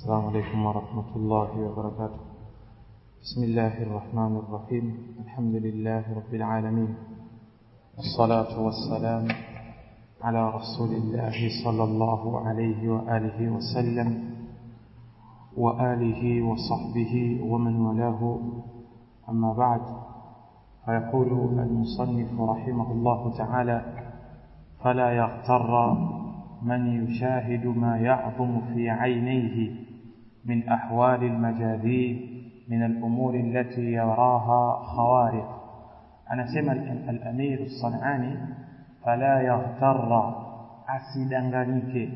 السلام عليكم ورحمة الله وبركاته بسم الله الرحمن الرحيم الحمد لله رب العالمين والصلاة والسلام على رسول الله صلى الله عليه وآله وسلم وآله وصحبه ومن والاه أما بعد فيقول المصنف رحمه الله تعالى فلا يغتر من يشاهد ما يعظم في عينيه من أحوال المجاذيب من الأمور التي يراها خوارق أنا سمع الأمير الصنعاني فلا يغتر أسدنغنيك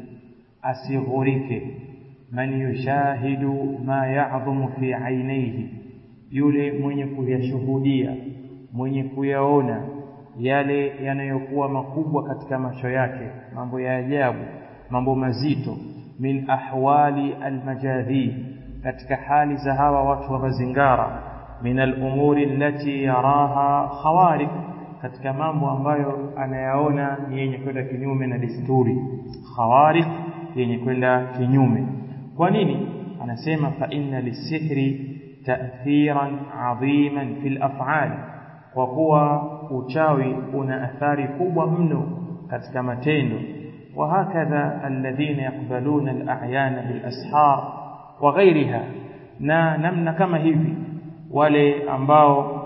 أسغريك من يشاهد ما يعظم في عينيه yule mwenye kuyashuhudia mwenye kuyaona yale yanayokuwa makubwa katika macho yake mambo ya ajabu mambo mazito min ahwali almajadhib katika hali za hawa watu wa mazingara min alumuri allati yaraha khawariq katika mambo ambayo anayaona ni yenye kwenda kinyume na desturi khawariq yenye kwenda kinyume kwa nini anasema fa inna lisihri ta'thiran 'aziman fil af'al kwa kuwa uchawi una athari kubwa mno katika matendo wa hakadha alladhina yaqbaluna al-a'yan bil ashar wa ghayriha na namna kama hivi wale ambao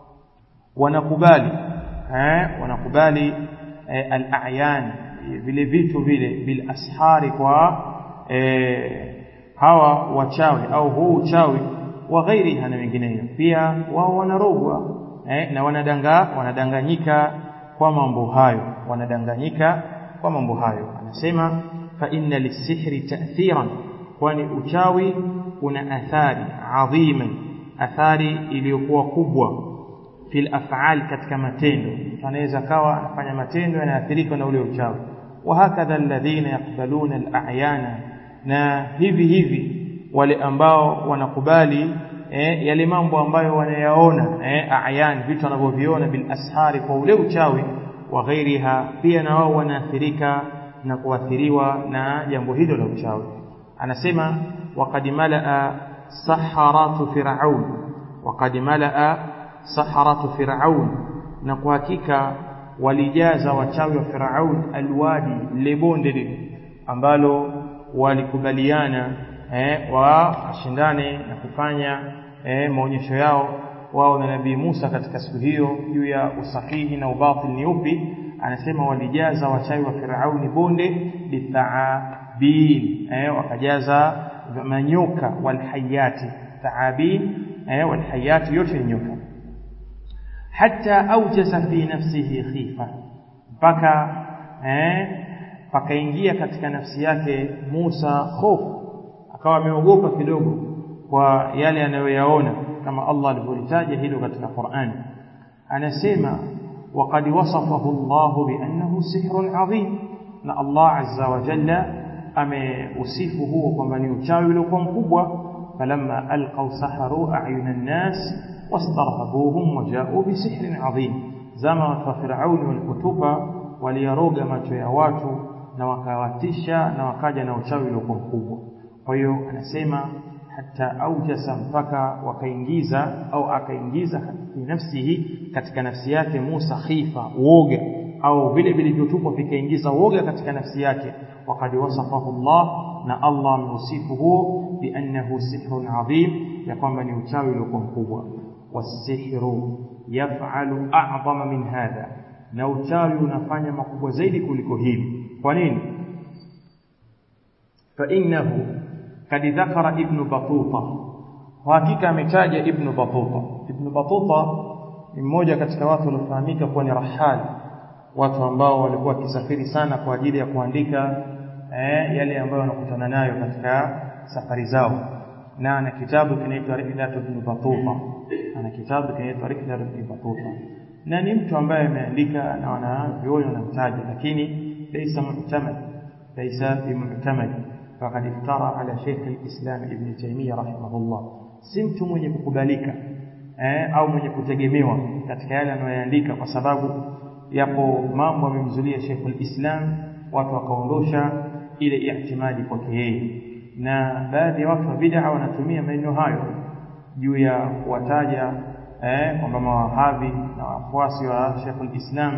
wanakubali eh wanakubali eh, al-a'yan vile vitu vile bil ashari kwa eh, hawa wachawi au huu uchawi wa ghairiha na wengineyo pia wao wanarogwa eh, na wanadanga wanadanganyika kwa mambo hayo wanadanganyika kwa mambo hayo anasema fa inna lisihri ta'thiran kwani uchawi una athari adhima athari iliyokuwa kubwa fil af'al katika matendo anaweza kawa anafanya matendo yanaathirika na ule uchawi wa hakadha alladhina yaqbaluna al-a'yana na hivi hivi wale ambao wanakubali eh, yale mambo ambayo wanayaona eh, ayan vitu wanavyoviona bil ashari kwa ule uchawi wa ghairiha pia na wao wanaathirika na kuathiriwa na jambo hilo la uchawi anasema waqad malaa saharatu fir'aun waqad malaa saharatu fir'aun na kwa hakika walijaza wachawi wa fir'aun alwadi lebonde ambalo walikubaliana eh, washindane na kufanya eh, maonyesho yao wao na nabii Musa katika siku hiyo juu ya usahihi na ubatil ni upi anasema walijaza wachawi wa Firauni bonde bithaabin eh, wakajaza manyoka walhayati thaabin eh, walhayati yote ni nyoka hata aujasa fi nafsihi khifa mpaka eh, pakaingia katika nafsi yake Musa hofu akawa ameogopa kidogo kwa yale anayoyaona kama Allah alivyotaja hilo katika Qur'an anasema waqad wasafahu Allah biannahu sihrun adhim na Allah azza wa jalla ameusifu huo kwamba ni uchawi uliokuwa mkubwa falamma alqaw saharu a'yuna an-nas wastarhabuhum waja'u bisihrin adhim zama wa fir'aun walipotupa waliyaroga macho ya watu na wakawatisha na wakaja na uchawi uliokuwa mkubwa kwa hiyo anasema hata aujasa mpaka wakaingiza au akaingiza fi nafsihi katika nafsi yake Musa khifa uoga au vile vilivyotupwa vikaingiza uoga katika nafsi yake wakad wasafahu Allah na Allah ameusifu huo biannahu sihrun adhim ya kwamba ni uchawi uliokuwa mkubwa wasihru yaf'alu a'zama min hadha na uchawi unafanya makubwa zaidi kuliko hili kwa nini fa innahu kad dhakara ibn batuta hakika ametaja ibn batuta ibn batuta ni mmoja katika watu waliofahamika kuwa ni rahali watu ambao walikuwa wakisafiri sana kwa ajili ya kuandika eh, yale ambayo wanakutana nayo katika safari zao na ana kitabu kinaitwa Rihlat ibn Batuta ana kitabu kinaitwa Rihlat ibn Batuta na ni mtu ambaye ameandika na wanavyuoni wanamtaja lakini laysa mu'tamad laysa bimu'tamad فقد افترى على شيخ الإسلام ابن تيمية رحمه الله si mtu mwenye kukubalika eh, au mwenye kutegemewa katika yale anayoandika kwa sababu yapo mambo amemzulia Sheikhul Islam watu wakaondosha ile ihtimadi kwake yeye na baadhi ya watu wa bid'a wanatumia maneno hayo juu ya kuwataja eh, kwamba mawahabi na wafuasi wa Sheikhul Islam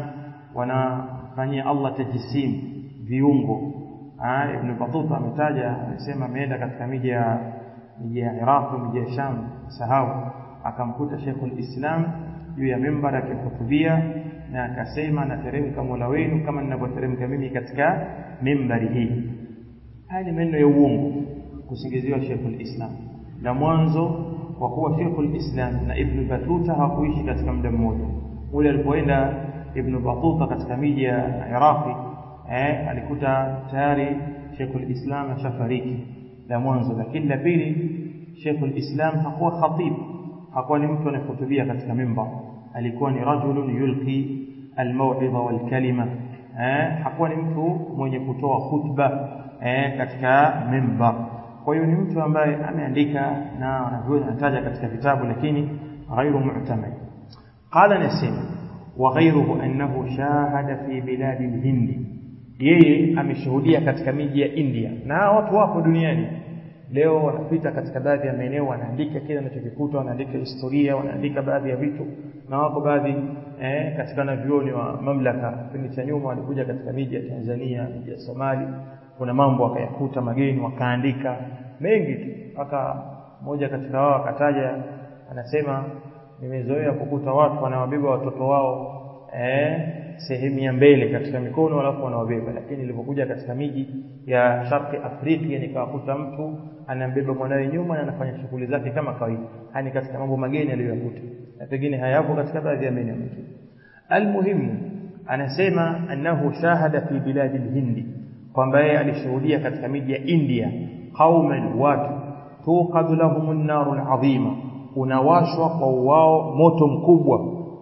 wanafanyia Allah tajisim viungo ah, Ibn Battuta ametaja amesema ameenda katika miji ya miji ya Iraq miji ya Sham sahau akamkuta Sheikhul Islam juu ya mimbar akihutubia na akasema nateremka Mola wenu kama ninavyoteremka mimi katika mimbari hii haya ni maneno ya uongo kusingiziwa Sheikhul Islam na mwanzo kwa kuwa Sheikhul Islam na Ibn Battuta hawakuishi katika muda mmoja ule alipoenda Ibn Battuta katika miji ya Iraqi eh, alikuta tayari Sheikhul Islam ashafariki la mwanzo lakini la pili Sheikhul Islam hakuwa khatib hakuwa ni mtu anayehutubia katika mimbar alikuwa ni rajulun yulqi almaw'idha walkalima eh, hakuwa ni mtu mwenye kutoa khutba eh, katika mimbar kwa hiyo ni mtu ambaye ameandika na wanavyoni anataja katika vitabu lakini ghairu mu'tamad qala nasim wa ghayruhu annahu shahada fi biladi al-hindi yeye ameshuhudia katika miji ya India na watu wapo duniani leo wanapita katika baadhi ya maeneo wanaandika kile wanachokikuta wanaandika historia wanaandika baadhi ya vitu na wako baadhi eh, katika wanavyuoni wa mamlaka kipindi cha nyuma walikuja katika miji ya Tanzania miji ya Somali kuna mambo wakayakuta mageni wakaandika mengi tu mpaka mmoja katika wao akataja anasema nimezoea kukuta watu wanawabeba watoto wao eh, sehemu ya mbele katika mikono alafu wanawabeba lakini nilipokuja katika miji ya Sharqi Afrika nikawakuta mtu anambeba mwanawe nyuma na anafanya shughuli zake kama kawaida hani katika mambo mageni aliyoyakuta na pengine hayapo katika baadhi ya maeneo mengine almuhimu anasema annahu shahada fi biladi alhindi kwamba yeye alishuhudia katika miji ya India qauman watu tuqadu lahum narul azima unawashwa kwa wao moto mkubwa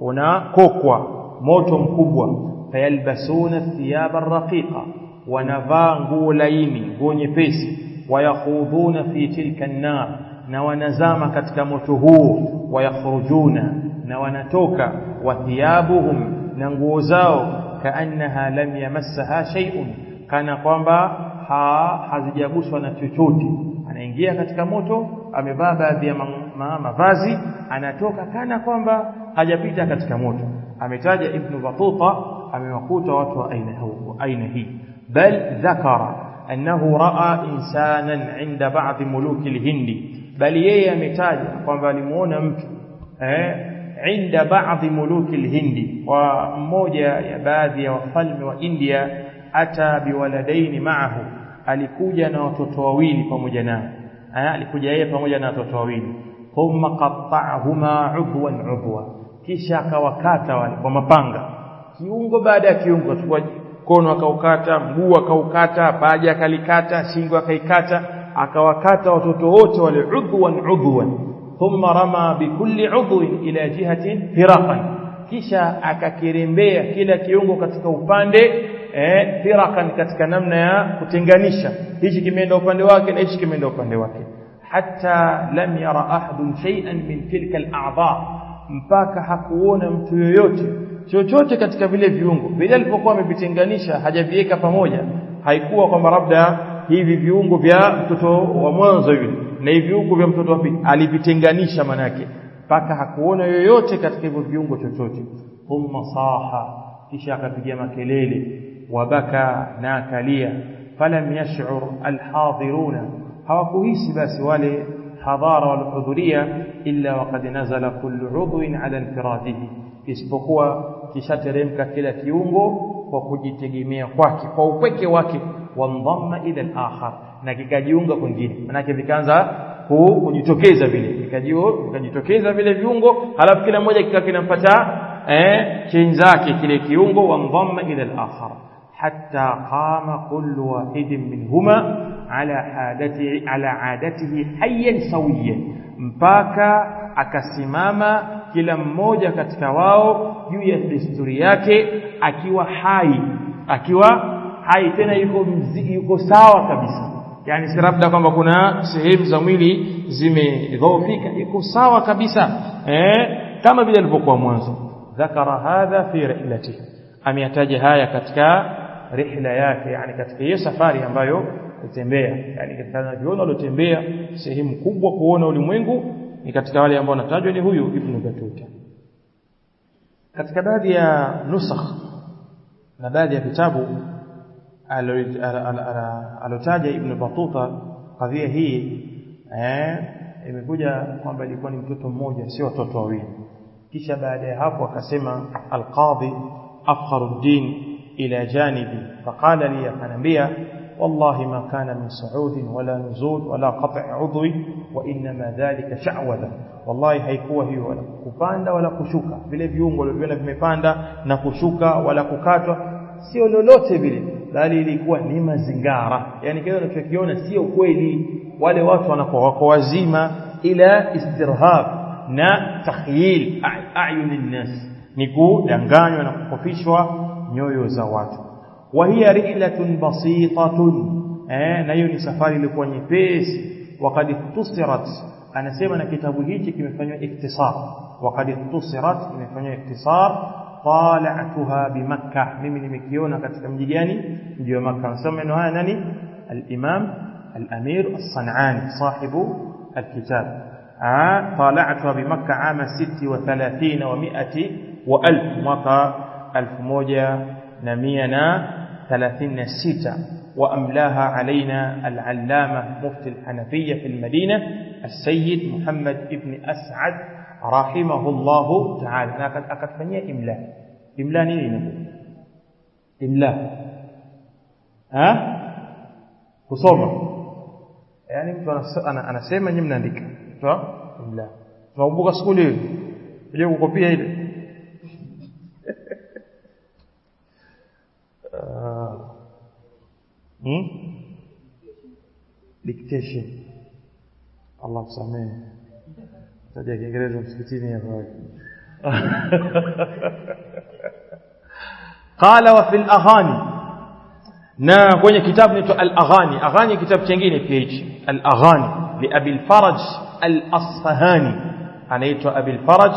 unakokwa moto mkubwa fayalbasuna thiyaba raqiqa wanavaa nguo laini nguo nyepesi wayakhudhuna fi tilka an-nar na wanazama katika moto huo wayakhrujuna na wanatoka wa thiyabuhum na nguo zao kaannaha lam yamassaha shay'un kana kwamba ha, hazijaguswa na chochote anaingia katika moto amevaa baadhi ya ma, mavazi anatoka kana kwamba hajapita katika moto ametaja ibn Battuta amewakuta watu wa aina huu aina hii bal dhakara annahu raa insanan inda ba'd muluki al-hindi bali yeye ametaja kwamba alimuona mtu eh inda ba'd muluki al-hindi wa mmoja ya baadhi ya wafalme wa India ata biwaladaini ma'ahu alikuja na watoto wawili pamoja naye alikuja yeye pamoja na watoto wawili thumma qatta'ahuma udwan udwa kisha akawakata wale kwa mapanga kiungo baada ya kiungo chukua mkono akaukata mguu akaukata paja akalikata shingo akaikata akawakata watoto wote wale udwan udwan thumma rama bikulli udwin ila jihatin firaqan kisha akakirembea kila kiungo katika upande eh firakan katika namna ya kutenganisha hichi kimeenda upande wake na hichi kimeenda upande wake hatta lam yara ahadun shay'an min tilka al-a'dha mpaka hakuona mtu yoyote chochote katika vile viungo vile alipokuwa amevitenganisha hajaviweka pamoja haikuwa kwamba labda hivi viungo vya mtoto wa mwanzo yule na hivi viungo vya mtoto wa pili alivitenganisha manake mpaka hakuona yoyote katika hivyo viungo chochote thumma saha kisha akapiga makelele wabaka na akalia falam yash'ur alhadiruna hawakuhisi basi wale hadhara walhudhuria illa waqad nazala kullu udwin ala infiradihi isipokuwa kishateremka kila kiungo kwa kujitegemea kwake kwa upweke wake wandhamma ila al-akhar na kikajiunga kwingine manake vikaanza kujitokeza vile vikajitokeza vile viungo halafu kila mmoja kikawa kinampata eh cheni zake kile kiungo wandhamma ila al-akhar hatta qama kullu wahidin minhuma ala adati ala adatihi hayyan sawiyan mpaka akasimama kila mmoja katika wao juu ya desturi yake akiwa hai akiwa hai tena yuko mzi, yuko sawa kabisa yani si labda kwamba kuna sehemu za mwili zimedhoofika yuko sawa kabisa eh kama vile alivyokuwa mwanzo dhakara hadha fi rihlatihi ameyataja haya katika rihla yake yani katika hiyo safari ambayo kutembea yani katika wanavyuoni waliotembea sehemu kubwa kuona ulimwengu ni katika wale ambao wanatajwa ni huyu ibn Batuta katika baadhi ya nusakh na baadhi ya vitabu alotaja ibn Batuta kadhia hii eh imekuja kwamba ilikuwa ni mtoto mmoja sio watoto wawili kisha baada ya hapo akasema alqadhi afkharuddin ila janibi faqala li akanambia والله ما كان من صعود ولا نزول ولا قطع عضو وانما ذلك شعوذه والله haikuwa hiyo wala kupanda wala kushuka vile viungo vilivyoona vimepanda na kushuka wala kukatwa sio lolote vile bali ilikuwa ni mazingara yani kile unachokiona sio kweli wale watu wanakuwa wako wazima ila istirhab na takhyil ayunin nas ni kudanganywa na kukofishwa nyoyo za watu وهي رحلة بسيطة eh na hiyo ni safari ilikuwa nyepesi wakati tusirat anasema na kitabu hichi kimefanywa iktisar wakati tusirat kimefanywa iktisar tala'tuha bi makkah mimi nimekiona katika mji gani mji wa makkah nasema maneno haya nani al-imam al-amir as-san'ani sahibu al-kitab طالعتها بمكة عام 36 و100 و1000 mwaka 1136 وأملاها علينا العلامة مفتي الحنفية في المدينة السيد محمد ابن أسعد رحمه الله تعالى أنا أكد فنيا إملاء إملاء نيني إملاء ها kusoma yani mtu anasema nyinyi mnaandika sawa imla tunakumbuka skuli hiyo ile kukopia ile hmm? dictation Allah kusamehe taja Kiingereza msikitini hapo qala wa fil aghani na kwenye kitabu ni al-aghani aghani kitabu kingine pia hichi al-aghani li abi al-faraj al-asfahani anaitwa abi al-faraj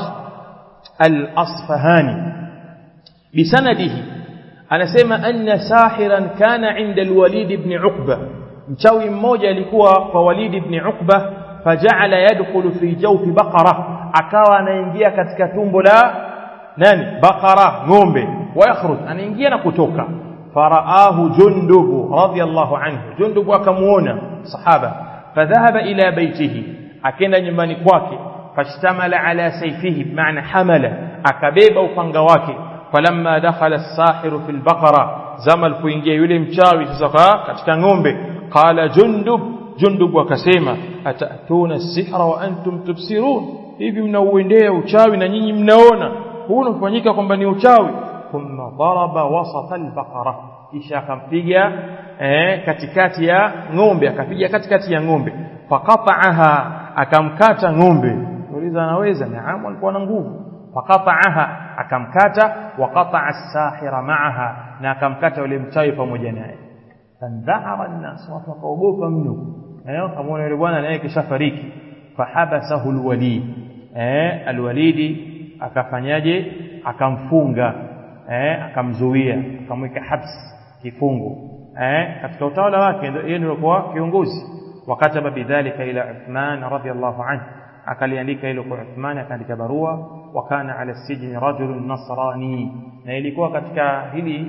al-asfahani bisanadihi anasema anna sahiran kana inda al-walid ibn uqba mchawi mmoja alikuwa kwa walid ibn uqba faja'ala yadkhulu fi jawfi baqara akawa anaingia katika tumbo la nani baqara ng'ombe wa yakhruj anaingia na kutoka فرآه جندب رضي الله عنه جندب akamuona sahaba فذهب الى بيته akaenda nyumbani kwake fashtamala ala sayfihi maana hamala akabeba upanga wake falamma dakhala as-sahiru fil baqara zama alipoingia yule mchawi sasa katika ng'ombe qala jundub jundub akasema atatuna as-sihra wa antum tubsirun hivi mnauendea uchawi na nyinyi mnaona huu unafanyika kwamba ni uchawi thumma daraba wasata albaqara kisha akampiga eh, katikati ya ng'ombe akapiga katikati ya ng'ombe faqata'aha akamkata ng'ombe uliza anaweza naam alikuwa na nguvu faqata'aha akamkata waqata'a as-sahira ma'aha na akamkata yule mchawi pamoja naye fandhara an-nas watu wakaogopa mno eh kama yule bwana naye kishafariki fahabasahu al-walid eh al-walidi akafanyaje akamfunga eh akamzuia akamweka habs kifungo eh katika utawala wake yeye ndio alikuwa kiongozi wakataba bidhalika ila Uthman radhiyallahu anhu akaliandika hilo kwa Uthman akaandika barua wakana ala sijni rajulun nasrani na ilikuwa katika hili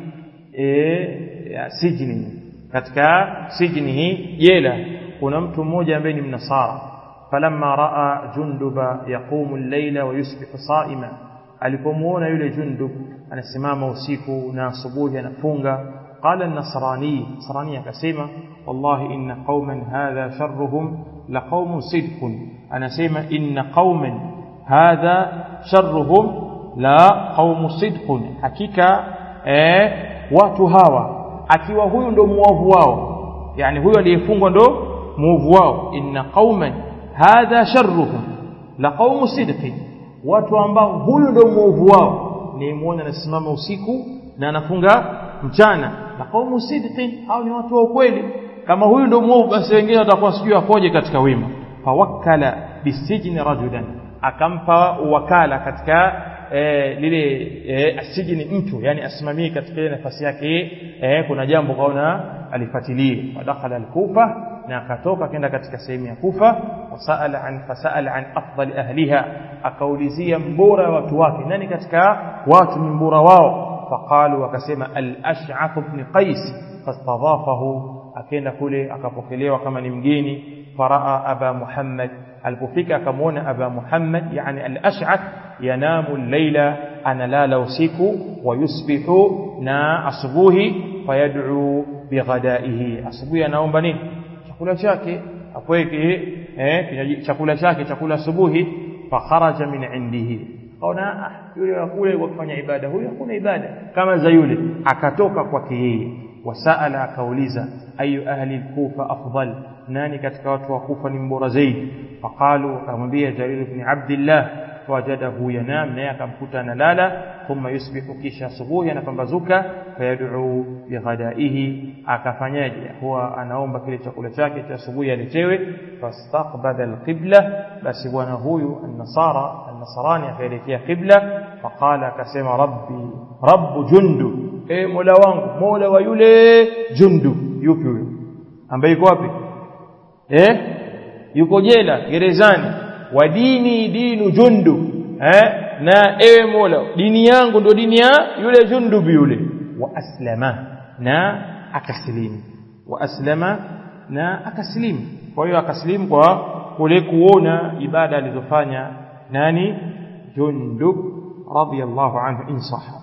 e, sijni katika sijni hii jela kuna mtu mmoja ambaye ni mnasara falamma raa junduba yaqumu al-layla wa yusbihu sa'ima alipomuona yule jundub anasimama usiku na asubuhi anafunga qala an-nasrani nasrani akasema wallahi inna qauman hadha sharruhum la qaumun sidqun anasema inna qauman hadha sharruhum la qaumun sidqun hakika eh watu hawa akiwa huyu ndo muovu wao yani huyu aliyefungwa ndo muovu wao inna qauman hadha sharruhum la qaumun sidqin watu ambao huyu ndio muovu wao ni muone anasimama usiku na anafunga mchana na qaumu sidqin au ni watu wa ukweli kama huyu ndio muovu basi wengine watakuwa sijui akoje katika wema fawakkala bisijni rajulan akampa wakala katika e, lile e, asijini mtu yani asimamie katika ile nafasi yake e, kuna jambo kaona alifuatilie wadakhala alkufa na akatoka kenda katika sehemu ya kufa wasaala an fasaala an afdali ahliha akaulizia mbora wa watu wake nani katika watu ni mbora wao faqalu wakasema al-ash'ath ibn qais fastadhafahu akaenda kule akapokelewa kama ni mgeni faraa aba muhammad alipofika akamwona aba muhammad yani al-ash'ath yanamu al-laila analala usiku wayusbihu na asubuhi fayad'u bighadaihi asubuhi anaomba nini chakula chake apweke eh chakula chake chakula asubuhi fakharaja min indihi kaona yule wa kule kwa kufanya ibada huyo hakuna ibada kama za yule akatoka kwake yeye wasaala akauliza ayu ahli kufa afdal nani katika watu wa kufa ni mbora zaidi faqalu akamwambia jarir ibn abdillah wajadahu yanam naye akamkuta analala thumma yusbihu kisha asubuhi anapambazuka fayad'u bighadaihi akafanyaje huwa anaomba kile chakula chake cha asubuhi aletewe fastaqbala alqibla basi bwana huyu an-nasara an-nasarani akaelekea qibla faqala akasema rabbi rabbu jundu e mola wangu mola wa yule jundu yupi huyo ambaye yuko wapi eh yuko jela gerezani wa dini dinu jundu eh na ewe mola dini yangu ndo dini ya yule jundubi yule wa aslama na akasilimu wa aslama na akasilimu kwa hiyo akasilimu kwa kule kuona ibada alizofanya nani jundub radiyallahu anhu in sahha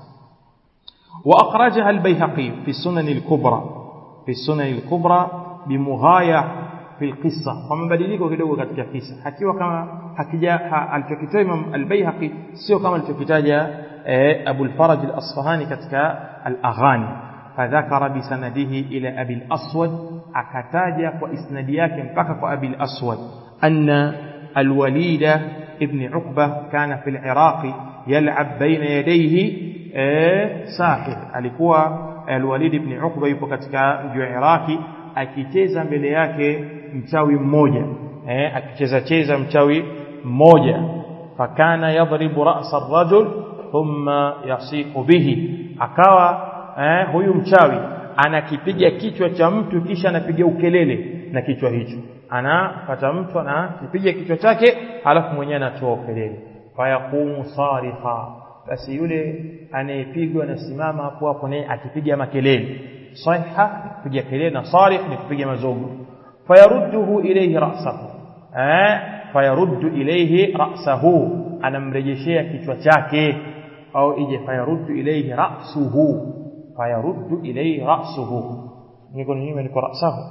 واخرجها البيهقي في السنن الكبرى في السنن الكبرى بمغايه في القصة kwa mabadiliko kidogo katika kisa hakiwa kama hakija alichokitoa Imam al-Baihaqi sio kama alichokitaja Abu al-Faraj al-Asfahani katika al-Aghani fadhakara bisanadihi ila Abi al-Aswad akataja kwa isnadi yake mpaka kwa Abi al-Aswad anna al-Walid ibn Uqba kana fi al-Iraq yal'ab baina yadayhi sahir alikuwa al-Walid ibn Uqba yupo katika mji wa Iraki akicheza mbele yake mchawi mmoja eh akicheza cheza mchawi mmoja fakana yadribu ra'sa ar-rajul thumma yasiqu bihi akawa eh, huyu mchawi anakipiga kichwa cha mtu kisha anapiga ukelele na kichwa hicho anapata mtu anakipiga kichwa chake halafu mwenyewe anatoa ukelele fayaqumu sarikha basi yule anayepigwa anasimama hapo hapo naye akipiga makelele صيحة kupiga kelele na sarikh ni kupiga mazogo fayarudduhu ilayhi ra'sahu eh fayaruddu ilayhi ra'sahu anamrejeshea kichwa chake au ije fayaruddu ilayhi ra'suhu fayaruddu ilayhi ra'suhu niko nini niko ra'sahu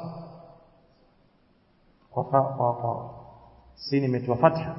kwa kwa kwa sini imetoa fatha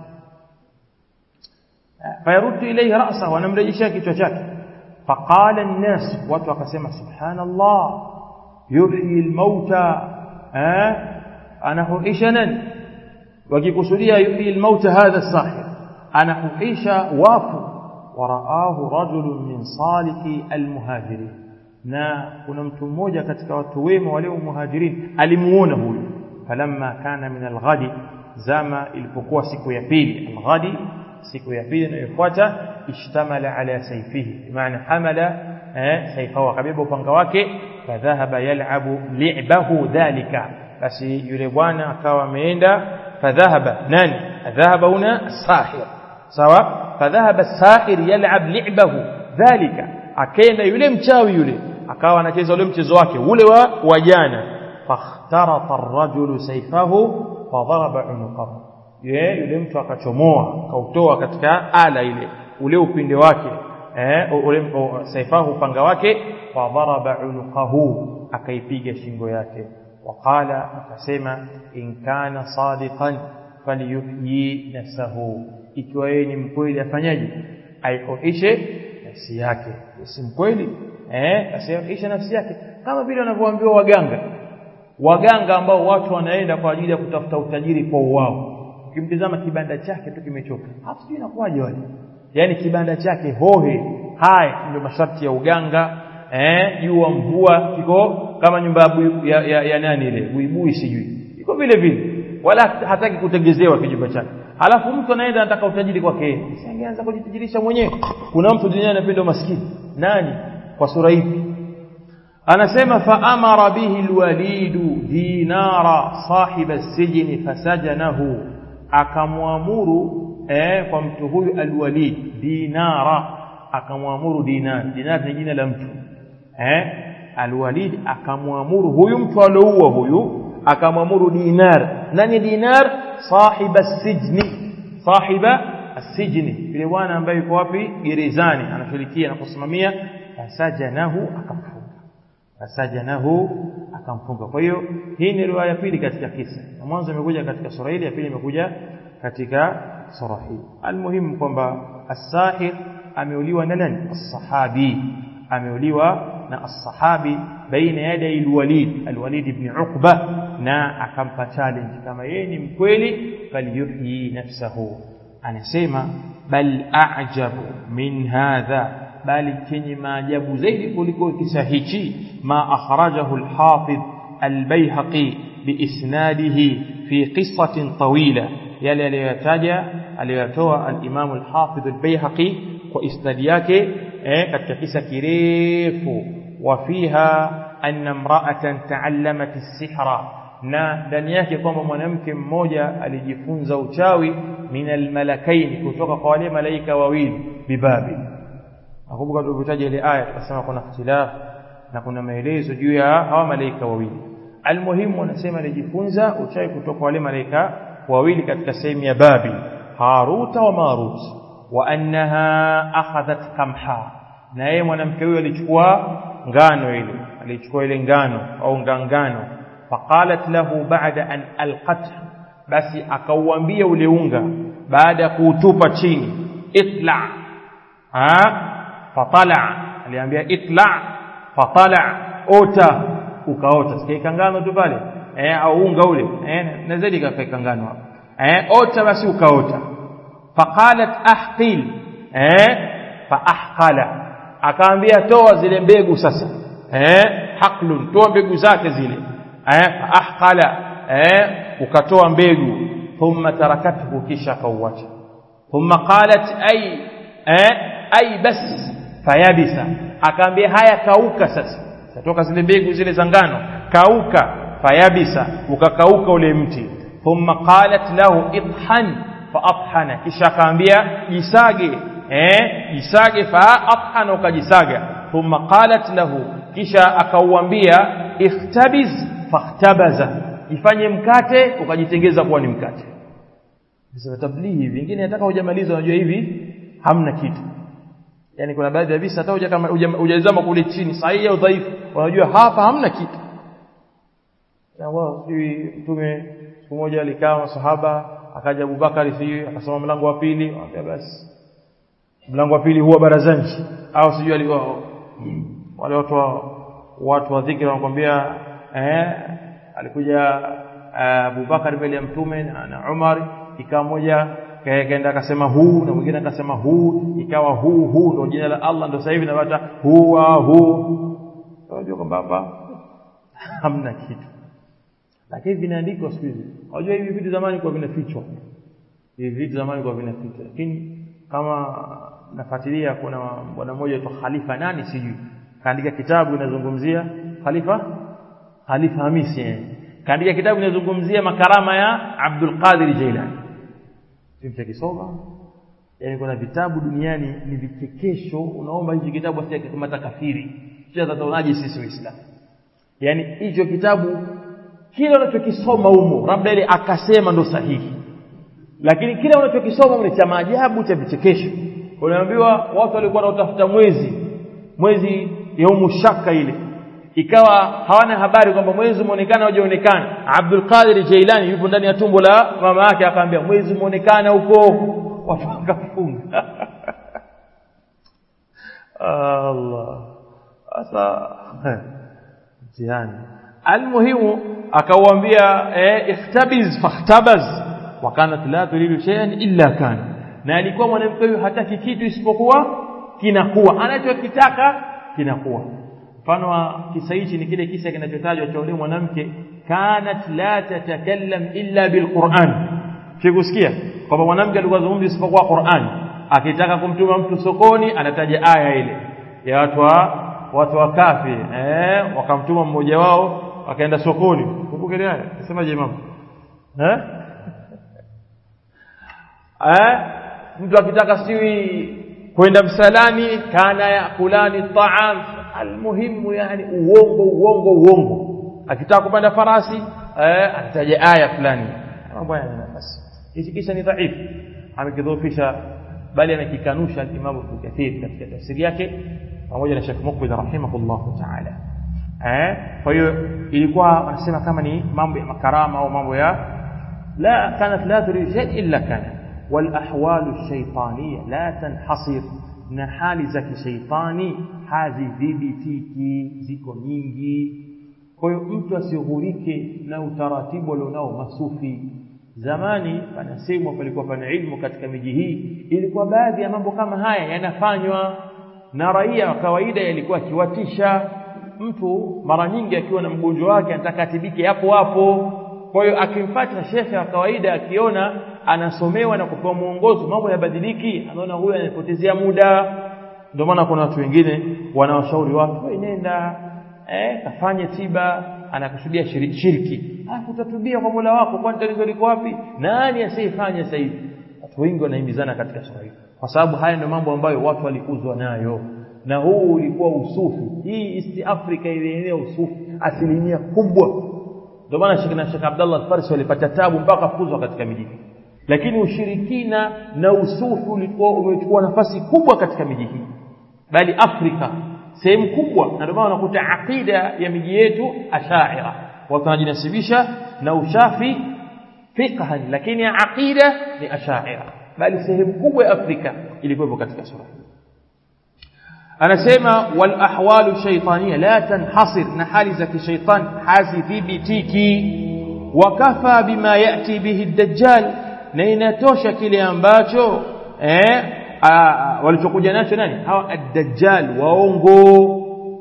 fayaruddu ilayhi ra'sahu anamrejeshea kichwa chake فقال الناس watu wakasema subhanallah yuhyi almauta eh anahuisha nani wakikusudia yuhyi almauta hadha sahir anahuisha wafu waraahu rajulun min saliki almuhajirin na kuna mtu mmoja katika watu wema wale muhajirin alimuona huyu falamma kana min alghadi zama ilipokuwa siku ya pili alghadi siku ya pili inayofuata ishtamala ala sayfihi maana hamala eh sayfahu akabeba upanga wake fadhahaba yal'abu li'bahu dhalika basi yule bwana akawa ameenda fadhahaba nani dhahaba huna sahir sawa fadhahaba sahir yal'ab li'bahu dhalika akaenda yule mchawi yule akawa anacheza ule mchezo wake ule wa wajana fakhtarata ar-rajulu sayfahu fadharaba unuqahu ye yule mtu akachomoa akautoa katika ala ile ule upinde wake eh ule saifahu upanga wake fa dharaba unuqahu akaipiga shingo yake waqala akasema in kana sadiqan falyuhyi nafsahu ikiwa yeye ni mkweli afanyaje aihuishe nafsi yake si mkweli eh asihuishe nafsi yake kama vile wanavyoambiwa waganga waganga ambao watu wanaenda kwa ajili ya kutafuta utajiri kwa uwao ukimtizama kibanda chake tu kimechoka hata sijui inakuwaje wale yani kibanda chake hohe haya ndio masharti ya uganga eh jua mvua kiko kama nyumba ya, ya, ya, ya nani ile buibui sijui iko vile vile wala hataki kutengezewa kijumba chake alafu mtu anaenda anataka utajiri kwake angeanza kujitajirisha mwenyewe kuna mtu duniani anapenda maskini nani kwa sura ipi anasema fa amara bihi alwalidu dinara sahiba sijni fasajanahu akamwamuru eh, kwa mtu huyu alwalid dinara akamwamuru dinar dinar ni jina la mtu eh alwalid akamwamuru huyu mtu alioua huyu akamwamuru dinar nani dinar sahiba sijni sahiba asijni yule bwana ambaye yuko wapi gerezani anashirikia na kusimamia fasajanahu akamfunga fasajanahu akamfunga kwa hiyo hii ni riwaya ya pili katika kisa na mwanzo imekuja katika sura ile ya pili imekuja katika sura hii almuhimu kwamba as-sahir ameuliwa na nani as-sahabi ameuliwa na as-sahabi baina yaday al-walid al-walid ibn uqba na akampa challenge kama yeye ni mkweli falyuhyi nafsahu anasema bal a'jabu min hadha bali chenye maajabu zaidi kuliko kisa hichi ma akhrajahu al-hafidh al-bayhaqi biisnadihi fi qissatin tawila yale aliyotaja aliyotoa al-Imam al-Hafidh al-Baihaqi kwa isnadi yake eh, katika kisa kirefu wa fiha anna imra'atan ta'allamat as-sihra na ndani yake kwamba mwanamke mmoja alijifunza uchawi min al-malakaini kutoka kwa wale malaika wawili bibabi nakumbuka tulipotaja ile aya tukasema kuna ikhtilaf na kuna maelezo juu ya hawa malaika wawili almuhimu wanasema alijifunza uchawi kutoka kwa wale malaika wawili katika sehemu ya Babil Haruta wa Marut wa annaha akhadhat kamha na yeye mwanamke huyo alichukua ngano ile alichukua ile ngano au ngangano faqalat lahu ba'da an alqat basi akauambia ule unga baada ya kuutupa chini itla ha fatala aliambia itla fatala ota ukaota sikia ngano tu pale eh au unga ule eh na zaidi kafika ngano hapo eh ota basi ukaota faqalat ahqil eh fa ahqala akaambia toa zile mbegu sasa eh haqlun toa mbegu zake zile eh fa ahqala eh ukatoa mbegu thumma tarakathu kisha kauacha thumma qalat ay eh ay bas fayabisa akaambia haya kauka sasa tatoka zile mbegu zile za ngano kauka fayabisa ukakauka ule mti thumma qalat lahu idhan faathana kisha akaambia jisage eh jisage faathana ukajisaga thumma qalat lahu kisha akauambia ikhtabiz fakhtabaza ifanye mkate ukajitengeza kuwa ni mkate sasa tablighi vingine nataka hujamaliza unajua hivi hamna kitu yani kuna baadhi ya visa hata kama hujazama kule chini sahihi au dhaifu unajua hapa hamna kitu na wao sijui mtume siku moja alikaa masahaba akaja Abubakar sijui akasoma mlango wa pili akamwambia basi mlango wa pili huwa barazani au sijui alikuwa wale watu wa watu wa dhikri wanakuambia eh alikuja Abubakar mbele ya mtume na Umar ikawa moja kaenda akasema huu na mwingine akasema huu ikawa huu huu ndio jina la Allah ndio sasa hivi napata huwa huu unajua kwamba hapa hamna kitu lakini vinaandikwa siku hizi unajua hivi vitu zamani kwa vinafichwa hivi vitu zamani kwa vinafichwa lakini kama nafuatilia kuna bwana mmoja tu Khalifa nani sijui kaandika kitabu inazungumzia Khalifa Khalifa Hamisi eh. kaandika kitabu inazungumzia makarama ya Abdul Qadir Jailani kimtakisoma yani kuna vitabu duniani ni vichekesho unaomba hicho kitabu asije kama kafiri kisha tataonaje sisi waislamu yani hicho kitabu kile unachokisoma humo labda ile akasema ndo sahihi lakini kile unachokisoma ni cha maajabu cha vichekesho unaambiwa watu walikuwa wanatafuta mwezi mwezi yaumu shaka ile ikawa hawana habari kwamba mwezi umeonekana au hujaonekana Abdul Qadir Jailani yupo ndani ya tumbo la mama yake akaambia mwezi umeonekana huko watu wakafunga Allah sasa mtihani almuhimu akauambia eh, ikhtabiz fakhtabaz wa kanat la turidu shay'an illa kana na alikuwa mwanamke huyu hataki kitu isipokuwa kinakuwa anachokitaka kinakuwa mfano wa kisa hichi ni kile kisa kinachotajwa cha yule mwanamke kanat la tatakallam illa bilquran kikusikia kwamba mwanamke alikuwa zungumzi isipokuwa Qur'an akitaka kumtuma mtu sokoni anataja aya ile ya watu wa watu wa kafi eh wakamtuma mmoja wao akaenda sokoni kumbuke ile aya nasemaje mama eh eh mtu akitaka siwi kwenda msalani kana yakulani ta'am almuhimu yani uongo uongo uongo akitaka kupanda farasi eh ataja aya fulani mambo yana nafasi hichi kisha ni dhaifu amekidhoofisha bali amekikanusha al-Imam Ibn Kathir katika tafsiri yake pamoja na Sheikh Muqbil rahimahullahu ta'ala eh kwa hiyo ilikuwa anasema kama ni mambo ya makarama au mambo ya la kanat la turid shay illa kana wal ahwal ash-shaytaniyya la tanhasir na hali za kishaitani hazidhibitiki ziko nyingi kwa hiyo mtu asighurike na utaratibu alionao masufi zamani panasemwa palikuwa pana ilmu katika miji hii ilikuwa baadhi ya mambo kama haya yanafanywa na raia wa kawaida yalikuwa akiwatisha mtu mara nyingi akiwa na mgonjwa wake anataka atibike hapo hapo kwa hiyo akimfuata shekhe wa kawaida akiona anasomewa na kupewa mwongozo mambo yabadiliki anaona huyu anapotezea muda ndio maana kuna watu wengine wanawashauri watu wewe nenda eh kafanye tiba anakusudia shiriki alafu utatubia kwa Mola wako kwani tatizo liko wapi nani asiyefanya sasa hivi watu wengi wanahimizana katika swala hili kwa sababu haya ndio mambo ambayo watu walikuzwa nayo na huu ulikuwa usufi hii East Africa ilienea usufi asilimia kubwa ndio maana Sheikh na Sheikh Abdullah Al-Farsi walipata tabu mpaka kufuzwa katika miji lakini ushirikina na usufi ulikuwa umechukua nafasi kubwa katika miji hii bali Afrika sehemu kubwa na ndio maana unakuta aqida ya miji yetu ashaira watu wanajinasibisha na ushafi fiqhan lakini aqida ni ashaira bali sehemu kubwa ya Afrika ilikuwa katika sura hii anasema wal ahwalu shaytaniya la tanhasir na hali za kishaitani hazithibitiki wakafa bima yati bihi ad-dajjal na inatosha kile ambacho eh walichokuja nacho nani hawa ad-dajjal waongo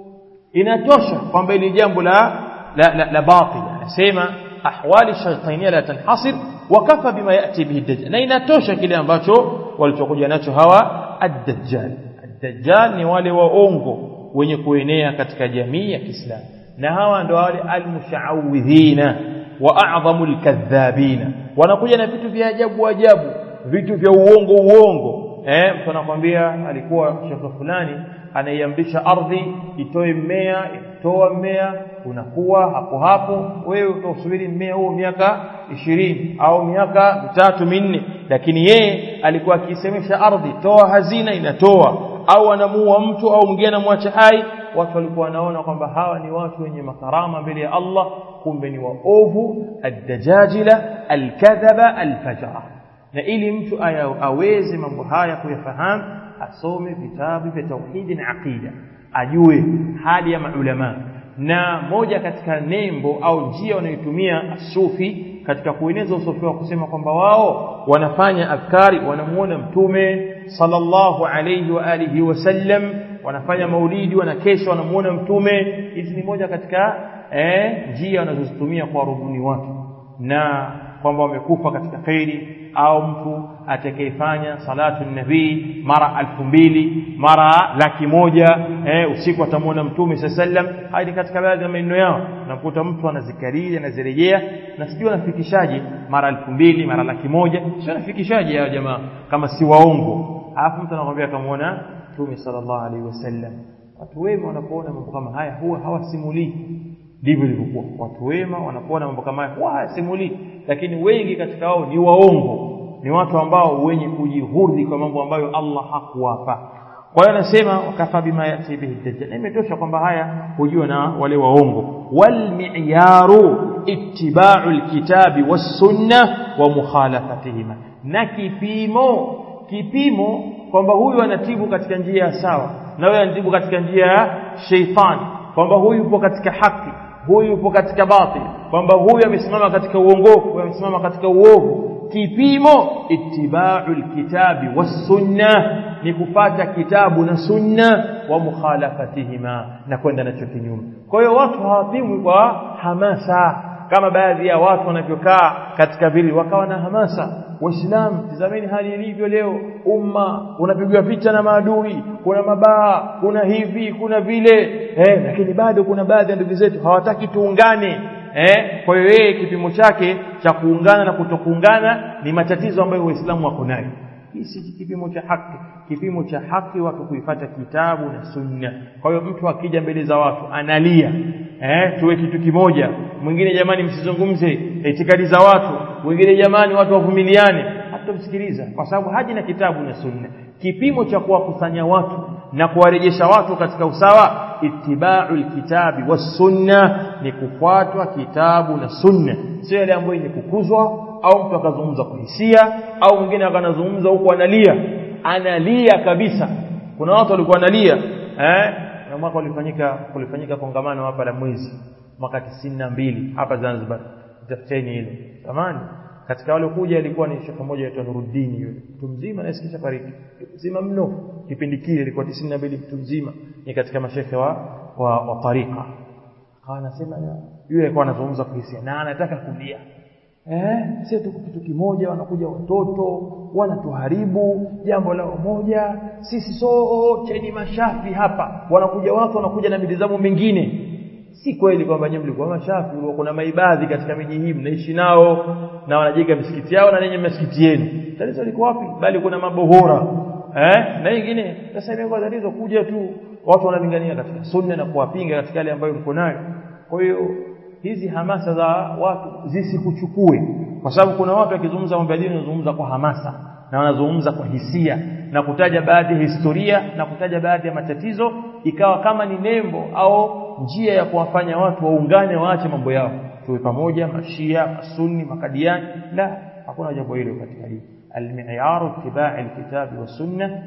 inatosha kwamba ili jambo la la, la, la batil anasema ahwali shaytaniya la tanhasir wakafa bima yati bihi ad-dajjal na inatosha kile ambacho walichokuja nacho hawa ad-dajjal ad-dajjal ni wale waongo wenye kuenea katika jamii ya Kiislamu na hawa ndio wale al-mushawidhina wa a'dhamul kadhabina wanakuja na vitu vya ajabu ajabu vitu vya uongo uongo eh mtu anakwambia alikuwa shekhe fulani anaiamrisha ardhi itoe mmea itoa mmea unakuwa hapo hapo wewe utasubiri mmea huo miaka ishirini au miaka mitatu minne lakini yeye alikuwa akisemesha ardhi toa hazina inatoa au anamuua mtu au mwingine anamwacha hai watu walikuwa wanaona kwamba hawa ni watu wenye makarama mbele ya Allah kumbe ni waovu ad-dajajila al-kadhaba al-fajara na ili mtu aweze mambo haya kuyafahamu asome vitabu vya tauhidi na aqida ajue hali ya maulama na moja katika nembo au njia wanayotumia sufi katika kueneza usufi wa kusema kwamba wao wanafanya adhkari wanamuona mtume sallallahu alayhi wa alihi wasallam wanafanya maulidi wanakesha wanamuona mtume hizi ni moja katika eh, njia wanazozitumia kwa rubuni watu na kwamba wamekufa katika khairi au mtu atakayefanya salatu nabii mara alfu mbili mara laki moja eh, usiku atamwona mtume sallam haya ni katika baadhi ya maneno yao nakuta mtu anazikariri anazirejea na sijui anafikishaje mara alfu mbili mara laki moja sio anafikishaje hao jamaa kama si waongo alafu mtu anakwambia akamwona mtume sallallahu alaihi wasallam watu wema wanapoona mambo kama haya huwa hawasimulii ndivyo ilivyokuwa watu wema wanapoona mambo kama haya huwa hawasimulii lakini wengi katika wao ni waongo ni watu ambao wenye kujihudhi kwa mambo ambayo Allah hakuwapa kwa hiyo anasema wakafa bima yati bihi dajjal imetosha kwamba haya hujua na wale waongo wal mi'yaru ittiba'u alkitabi was sunna wa mukhalafatihima na kipimo kipimo kwamba huyu anatibu katika njia ya sawa na huyu anatibu katika njia ya sheitani kwamba huyu yupo katika haki huyu yupo katika batil kwamba huyu amesimama katika uongofu huyu amesimama katika uovu kipimo ittiba'u alkitabi was-sunnah ni kupata kitabu na sunna wa mukhalafatihima na kwenda nacho kinyume kwa hiyo watu hawapimwi kwa hamasa kama baadhi ya watu wanavyokaa katika vile wakawa na hamasa waislamu tizameni hali ilivyo leo umma unapigwa picha na maadui kuna mabaa kuna hivi kuna vile eh, lakini bado kuna baadhi ya ndugu zetu hawataki tuungane eh, kwa hiyo yeye kipimo chake cha kuungana na kutokuungana ni matatizo ambayo waislamu wako nayo hii si kipimo cha haki kipimo cha haki watu kuifata kitabu na sunna kwa hiyo mtu akija mbele za watu analia eh tuwe kitu kimoja mwingine jamani msizungumze itikadi za watu wengine jamani watu wavumiliane hatamsikiliza kwa sababu haji na kitabu na sunna kipimo cha kuwakusanya watu na kuwarejesha watu katika usawa ittiba'u alkitabi was-sunna ni kufuatwa kitabu na sunna sio yale ambayo ni kukuzwa au mtu akazungumza kwa hisia au mwingine akanazungumza huko analia analia kabisa kuna watu walikuwa analia eh na mwaka ulifanyika kulifanyika kongamano hapa la mwezi mwaka mbili hapa Zanzibar tafuteni hilo zamani katika wale kuja ilikuwa ni shekhe mmoja aitwa Nuruddin yule mtu mzima nasikisha fariki mzima mno kipindi kile ilikuwa mbili mtu mzima ni katika mashekhe wa wa, wa tarika akawa anasema yule alikuwa anazungumza kwa hisia na anataka kulia eh sisi tuko kitu kimoja wanakuja watoto wanatuharibu jambo lao moja sisi sote ni mashafi hapa wanakuja watu wanakuja na midizamo mingine si kweli kwamba nyinyi mlikuwa mashafi kuna maibadhi katika miji hii mnaishi nao na wanajenga misikiti yao na nenye misikiti yenu tatizo liko wapi bali kuna mabohora eh na nyingine sasa ile tatizo kuja tu watu wanalingania katika sunna na kuwapinga katika yale ambayo mko nayo kwa hiyo hizi hamasa za watu zisikuchukue kwa sababu kuna watu wakizungumza mambo ya dini wanazungumza kwa hamasa na wanazungumza kwa hisia na kutaja baadhi ya historia na kutaja baadhi ya matatizo ikawa kama ni nembo au njia ya kuwafanya watu waungane waache mambo yao tuwe pamoja mashia masunni makadiani la hakuna jambo hilo katika hili المعيار اتباع الكتاب والسنة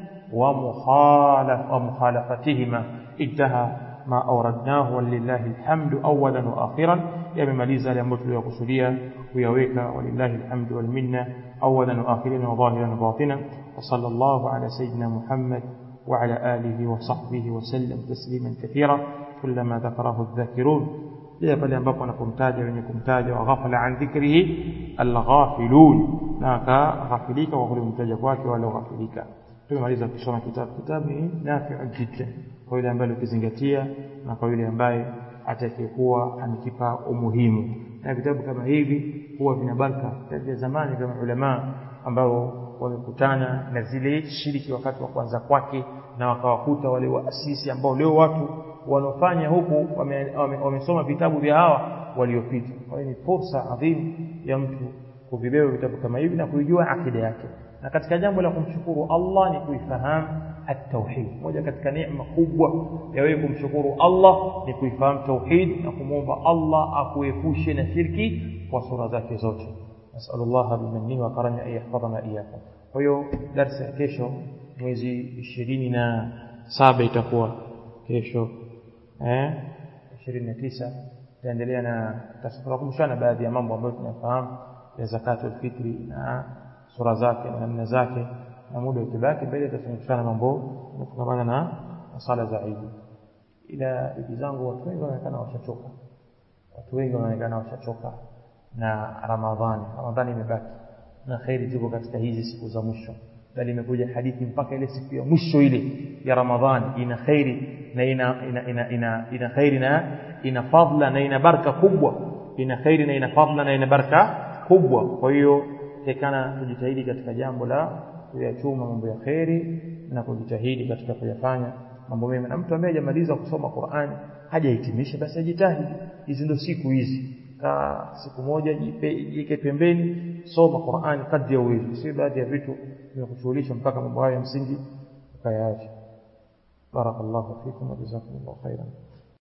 ومخالف ومخالفتهما انتهى ما أوردناه ولله الحمد أولا وآخرا يممaliza yale tuliyokusudia kuyaweka walillahi alhamdu wal minna awalan wa akhiran wa zahiran wa batinan wa sallallahu ala sayyidina Muhammad wa ala alihi wa sahbihi wa sallam tasliman kathira kullama dhakarahu adh-dhakirun pia pale ambapo anapomtaja wenye kumtaja wa ghafala an dhikrihi al-ghafilun na akaghafilika kwa kumtaja kwake wale ghafilika tumemaliza kusoma kitabu kitabu ni nafi'un jiddan kwa yule ambaye ukizingatia na kwa yule ambaye atakayekuwa amekipa umuhimu na vitabu kama hivi huwa vina baraka vya zamani vya ulama ambao wamekutana na zile shiriki wakati wa kwanza kwake na wakawakuta wale waasisi ambao leo watu wanaofanya huku wamesoma wame, wame vitabu vya hawa waliopita kwa hiyo ni fursa adhimu ya mtu kuvibeba vitabu kama hivi na kuijua akida yake na katika jambo la kumshukuru Allah ni kuifahamu at-tauhid moja katika neema kubwa ya wewe kumshukuru Allah ni kuifahamu tauhid na kumwomba Allah akuepushe na shirki kwa sura zake zote nasallallahu bimannihi wa karamihi an yahfadhana iyyakum kwa hiyo darasa ya kesho mwezi ishirini na saba itakuwa kesho eh 29 tutaendelea na tutakumbushana baadhi ya mambo ambayo tunafahamu ya zakatul fitri na sura zake na namna zake na muda ukibaki mbele tutafundishana mambo yanayofungamana na sala za Eid ila ndugu zangu watu wengi wanaonekana washachoka watu wengi wanaonekana washachoka na Ramadhani Ramadhani imebaki na khairi ziko katika hizi siku za mwisho bali imekuja hadithi mpaka ile siku ya mwisho ile ya Ramadhani ina khairi na ina ina ina, ina, ina khairi na ina fadla na ina baraka kubwa ina khairi na ina fadla na ina baraka kubwa kwa hiyo tekana tujitahidi katika jambo la kuyachuma mambo ya kheri na kujitahidi katika kuyafanya mambo mema na mtu ambaye hajamaliza kusoma Qur'ani hajahitimisha basi ajitahidi hizi ndio siku hizi ka siku moja jike pembeni soma Qur'ani kadri ya uwezo si baadhi ya vitu vinakushughulisha mpaka mambo hayo ya msingi ukayaacha barakallahu fikum wa jazakumullahu khairan